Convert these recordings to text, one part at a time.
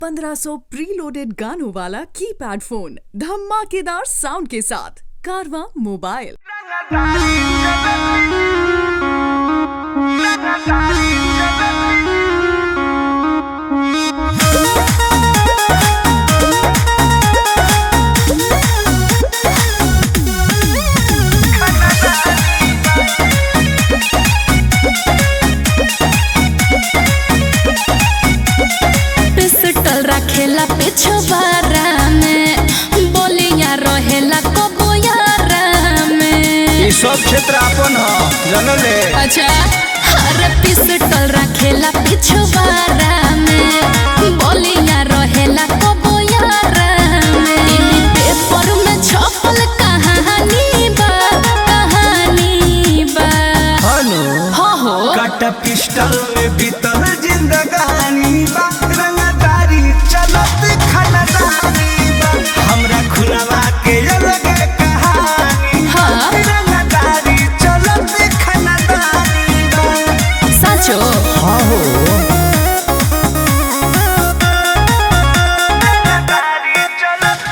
1500 preloaded गानों वाला keypad phone धमाकेदार साउंड के साथ कारवा मोबाइल पिस्टल रखेला पिछवारा में बोलिया रहेला कबोयारा में ई सब क्षेत्र आपन ह जनले अच्छा अरे पिस्टल रखेला पिछवारा में बोलिया रहेला कबोयारा में टीवी पेपर में छपल कहानी बा कहानी बा हनु हो हो कट पिस्टल में बीतल जिंदगानी बा रंगदारी चलत खनदानी बा हमरा खुलवा के अलग कहानी बा हाँ। रंगदारी चलत खनदानी बा सचो हाँ हो रंगदारी चलत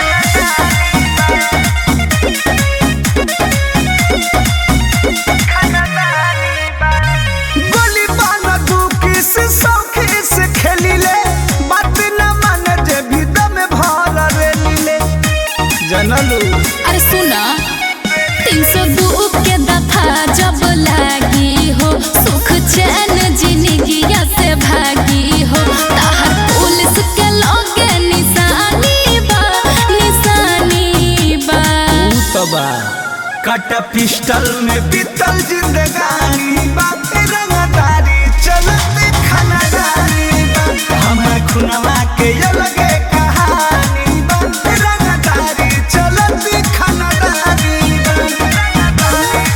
गोली बाना तू किस सौखी से खेली ले बात न मान जे भी दम भर रेली ले जनलू अरे सुना तीन सौ दू के दफा जब लागी हो सुख चैन जिंदगिया से भागी हो ताहर पुलिस के लगे निशानी बा निशानी बा तबा कट पिस्टल में बीतल जिंदगानी बात रंगदारी चलत खनदारी बा हमरा खुनवा के अलग कहानी बात रंगदारी चलत खनदारी बा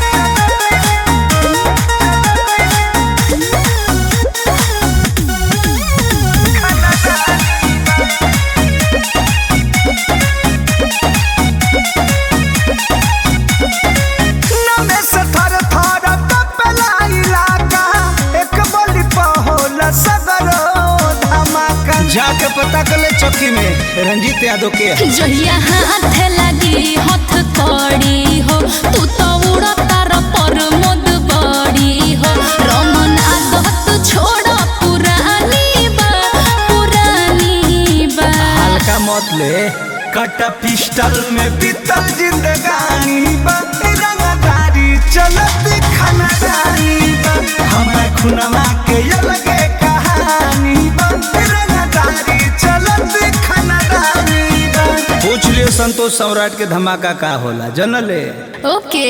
नमे से थर थर कपला इलाका एक बोली पहोल सगरो धमाका जाके पता कर ले चौकी में रंजीत यादव के है। जहिया हाथ लगी हथ कड़ी हो तू तो उड़ा तार पर मोद बड़ी हो रमन आदत छोड़ पुरानी बा पुरानी बा हल्का मत ले कट पिस्टल में बीतल जिंदगानी बा रंगदारी चलत खनदारी बा हमरा खुनवा के अलग कहानी बा रंगदारी चलत खनदारी बा पूछ लियो संतोष सम्राट के धमाका का होला जनले ओके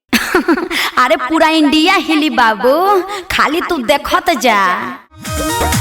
अरे पूरा इंडिया हिली बाबू खाली तू देखत जा